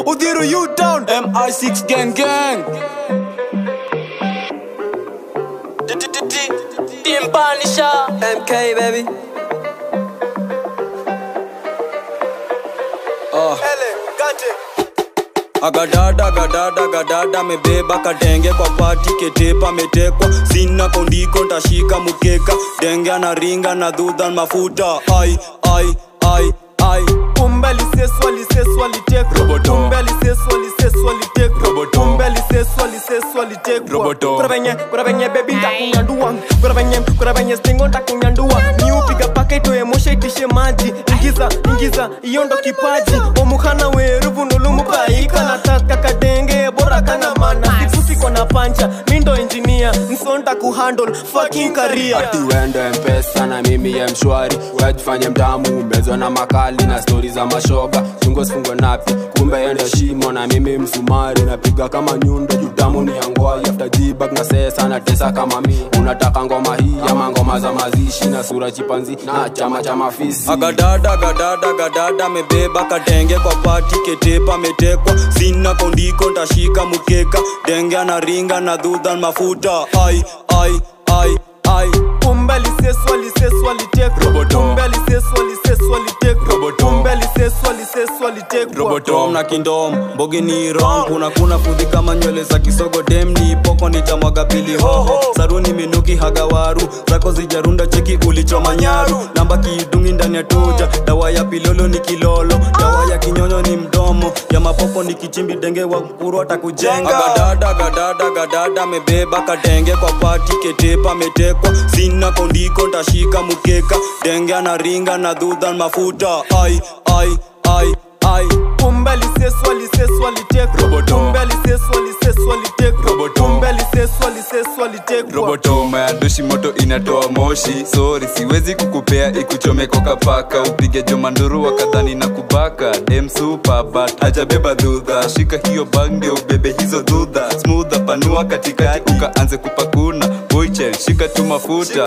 Udhiru U Town MI6 gang gang Timpanisha MK baby agadada gadada gadada mebeba kadenge kwa pati ketepa metekwa sina kondiko ntashika mukeka denge anaringa na dhudha mafuta ai ai ai ai kumbe aliseswa liseswa litekwa kumbe aliseswa liseswa litekwa kumbe aliseswa liseswa litekwa kuna venye kuna venye bebi ntakunyandua kuna venye kuna venye stingo ntakunyandua niupiga paka itoe mosha itishe maji ingiza ingiza iyo ndo kipaji omuhana weruvu nulumupaika nataka kadenge bora kana mana sifusi kona pancha mindo engineer nsonta kuhandle fucking career ati wende mpesa na mimi ya mshwari wetufanye mtamu mezwa na makali na stori za mashoga chungo sifungwe napi kumbe yende shimo na mimi msumari napiga kama nyundo jutamu ni yangwai after jibak na sesa na tesa kama mi unataka ngoma hii ama ngoma za mazishi na sura chipanzi na chama cha mafisi agadada gadada gadada mebeba kadenge kwa pati ketepa metekwa sina kondiko ntashika mukeka denge anaringa na dhudha mafuta ai ai ai ai kumbe liseswa liseswa litekwa kumbe liseswa liseswa litekwa kumbe liseswa liseswa litekwa tom na kindom mbogi ni rom kuna kuna fudhi kama nywele za kisogo dem ni poko nitamwaga pili hoho saruni minuki hagawaru zako zijarunda cheki ulichoma nyaru namba kiidungi ndani ya tuja dawa ya pilolo ni kilolo dawa ya kinyonyo ni mdomo ya mapopo ni kichimbi denge wa mkuru atakujenga gadada gadada gadada mebeba kadenge kwa pati ketepa metekwa sina kondiko ntashika mukeka denge anaringa na dhudha mafuta ai ai ai ai kumbe liseswa liseswa litekwa kumbe liseswa liseswa litekwa kumbe liseswa liseswa litekwa robotoma ya dushi moto inatoa moshi sori siwezi kukupea ikuchome kwa kapaka upige jomanduru wakadhani na kubaka dem super but hajabeba dhudha shika hiyo bag ndio ubebe hizo dhudha smootha panua katikati ukaanze kupakuna boychel shika tu mafuta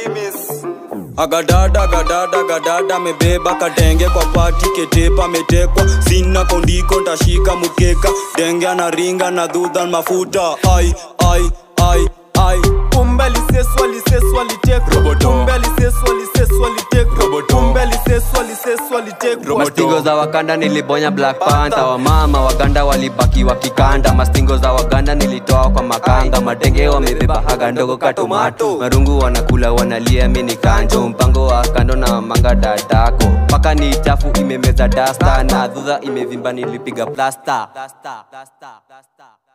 agadada gadada gadada mebeba kadenge kwa pati ketepa metekwa sina kondiko ntashika mukeka denge anaringa na dhudha mafuta ai ai ai ai kumbe liseswa liseswa litekwa kumbe liseswa liseswa litekwa kumbe liseswa liseswa litekwa mastingo za wakanda nilibonya black panther wamama waganda walibaki wakikanda mastingo za waganda nilitoa kwa makanga madenge wamebeba haga ndogo katomato marungu wanakula wanalia mini kanjo mpango wa kando na manga dadako paka ni chafu imemeza dasta na dhudha imevimba nilipiga plasta, plasta, plasta, plasta.